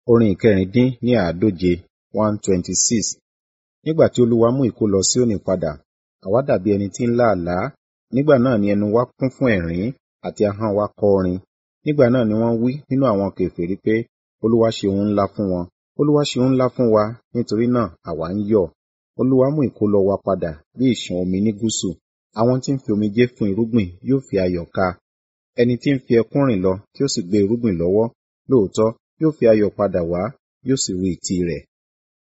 Orin ìkẹrìndín ní àádóje one twenty six. Nígbà tí Olúwa mú ìkólọ Síónì padà, àwa dàbí ẹni tí ń lá àlá. Nígbà náà ni ẹnu wa kún fún ẹ̀rín àti ahọ́n wa kọ orin. Nígbà náà ni wọ́n wí nínú àwọn kèfèrí pé, Olúwa ṣe ohun ńlá fún wọn. Olúwa ṣe ohun ńlá fún wa, nítorí náà àwa ń yọ̀. Olúwa mú ìkólọ wa padà bí ìṣàn omi ní gúúsù. Àwọn tí ń fi omijé fún irúgbìn yóò fi ayọ̀ ká. Ẹni tí ń fi ẹkún rìn lọ tí ó sì gbé irúgbìn lọ́wọ́, lóòótọ́ yóò fi ayọ̀ padà wá, yóò sì ru ìtì rẹ̀.